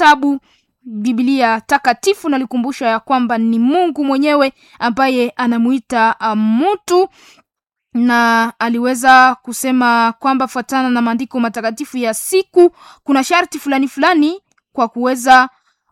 kitabu Biblia takatifu nalikumbusha ya kwamba ni Mungu mwenyewe ambaye anamuita mtu na aliweza kusema kwamba fuatana na maandiko matakatifu ya siku kuna sharti fulani fulani kwa kuweza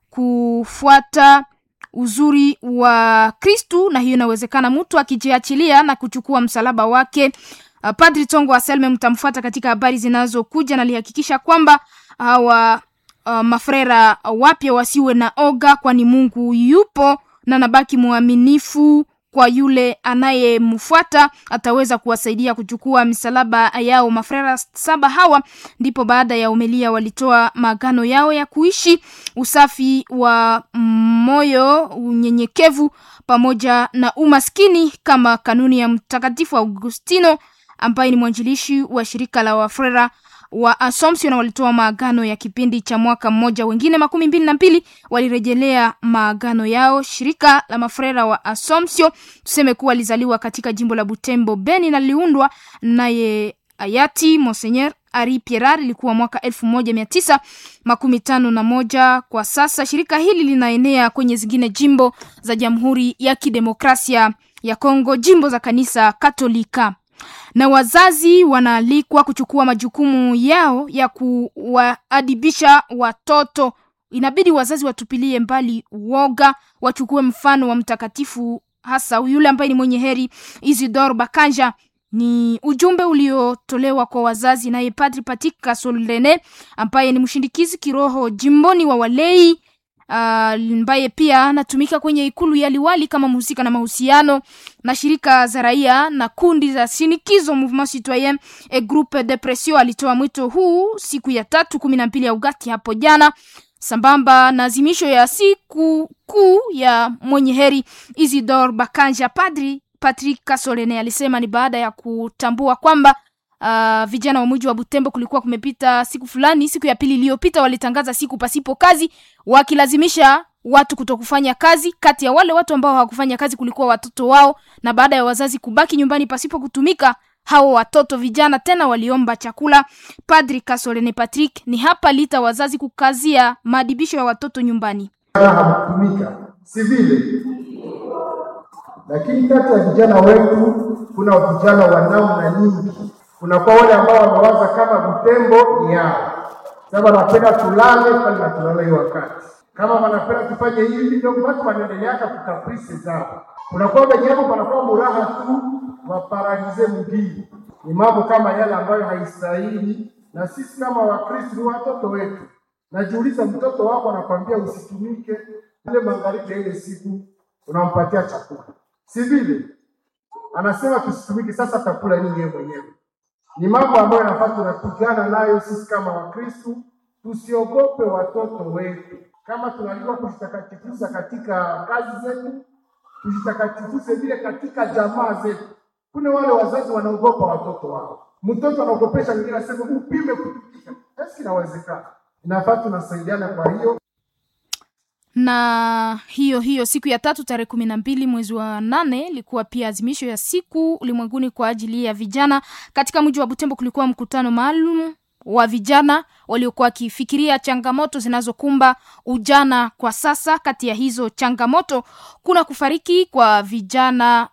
kufuata uzuri wa Kristu, na hiyo inawezekana mtu akijiachilia na kuchukua msalaba wake. Uh, Padri Tongo Anselme mtamfuata katika habari zinazokuja, na alihakikisha kwamba hawa uh, mafrera wapya wasiwe na oga, kwani Mungu yupo na nabaki mwaminifu kwa yule anayemfuata ataweza kuwasaidia kuchukua misalaba yao. Mafrera saba hawa ndipo baada ya umelia walitoa maagano yao ya kuishi usafi wa moyo, unyenyekevu pamoja na umaskini kama kanuni ya Mtakatifu Augustino ambaye ni mwanjilishi wa shirika la wafrera wa Assumption walitoa maagano ya kipindi cha mwaka mmoja. Wengine makumi mbili na mbili walirejelea maagano yao. Shirika la mafrera wa Assumption tuseme kuwa lizaliwa katika jimbo la Butembo Beni na liliundwa naye hayati Monseigneur Ari Pierar, ilikuwa mwaka elfu moja mia tisa makumi tano na moja. Kwa sasa shirika hili linaenea kwenye zingine jimbo za Jamhuri ya Kidemokrasia ya Kongo, jimbo za kanisa Katolika na wazazi wanaalikwa kuchukua majukumu yao ya kuwaadibisha watoto. Inabidi wazazi watupilie mbali uoga, wachukue mfano wa mtakatifu, hasa yule ambaye ni mwenye heri Isidore Bakanja. Ni ujumbe uliotolewa kwa wazazi naye Padri Patika Solene ambaye ni mshindikizi kiroho jimboni wa walei ambaye uh, pia anatumika kwenye ikulu ya liwali kama mhusika na mahusiano na shirika za raia na kundi za shinikizo Mouvement Citoyen et Groupe de Pression. Alitoa mwito huu siku ya tatu kumi na mbili ya Ugati hapo jana, sambamba na azimisho ya siku kuu ya mwenye heri Isidore Bakanja. Padri Patrick Kasolene alisema ni baada ya kutambua kwamba Uh, vijana wa mji wa Butembo kulikuwa kumepita siku fulani, siku ya pili iliyopita walitangaza siku pasipo kazi, wakilazimisha watu kutokufanya kazi. Kati ya wale watu ambao hawakufanya kazi kulikuwa watoto wao, na baada ya wazazi kubaki nyumbani pasipo kutumika, hao watoto vijana tena waliomba chakula. Padri Kasolene Patrick ni hapa lita wazazi kukazia maadibisho ya watoto nyumbani. Hakutumika si vile, lakini kati ya vijana wetu kuna vijana wa namna nyingi kunakuwa wale ambao wamewaza kama Butembo ni yao, sasa wanapenda tulale pale na tulale hiyo wakati, kama wanapenda tufanye hivi, ndio watu wanaendeleaka kukaprisi zao. Kunakuwa wenye hapo panakuwa muraha tu waparalize mgini. Ni mambo kama yale ambayo haistahili, na sisi kama Wakristo ni watoto wetu. Najiuliza, mtoto wako anakwambia usitumike, ile magharibi ya ile siku unampatia chakula, si vile? Anasema tusitumike, sasa atakula nini yeye mwenyewe? ni mambo ambayo nafaa tunapigana nayo sisi kama Wakristu. Tusiogope watoto wetu, kama tunalikuwa kujitakatifuza katika kazi zetu, tujitakatifuze vile katika jamaa zetu. Kuna wale wazazi wanaogopa watoto wao, mtoto anaogopesha mwingine, asema upime kutumika. Basi inawezekana, inafaa tunasaidiana. Kwa hiyo na hiyo hiyo siku ya tatu tarehe kumi na mbili mwezi wa nane ilikuwa pia azimisho ya siku ulimwenguni kwa ajili ya vijana. Katika mji wa Butembo kulikuwa mkutano maalum wa vijana waliokuwa wakifikiria changamoto zinazokumba ujana kwa sasa. Kati ya hizo changamoto kuna kufariki kwa vijana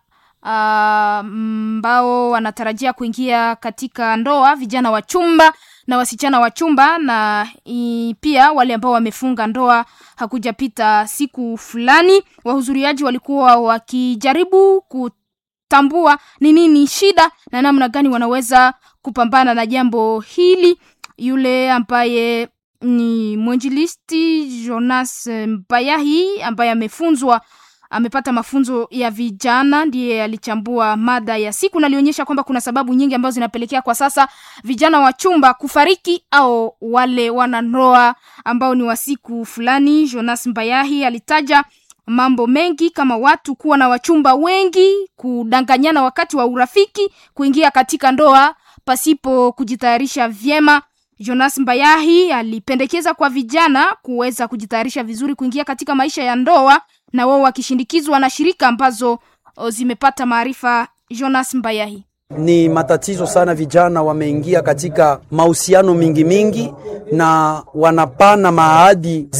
ambao uh, wanatarajia kuingia katika ndoa, vijana wa chumba na wasichana wa chumba na i, pia wale ambao wamefunga ndoa hakujapita siku fulani. Wahudhuriaji walikuwa wakijaribu kutambua ni nini shida na namna gani wanaweza kupambana na jambo hili. Yule ambaye ni mwenjilisti Jonas Mbayahi ambaye amefunzwa amepata mafunzo ya vijana ndiye alichambua mada ya siku na alionyesha kwamba kuna sababu nyingi ambazo zinapelekea kwa sasa vijana wa chumba kufariki au wale wanandoa ambao ni wa siku fulani. Jonas Mbayahi alitaja mambo mengi kama watu kuwa na wachumba wengi, kudanganyana wakati wa urafiki, kuingia katika ndoa pasipo kujitayarisha vyema. Jonas Mbayahi alipendekeza kwa vijana kuweza kujitayarisha vizuri kuingia katika maisha ya ndoa na wao wakishindikizwa na shirika ambazo zimepata maarifa. Jonas Mbayahi: ni matatizo sana, vijana wameingia katika mahusiano mingi mingi na wanapana maahadi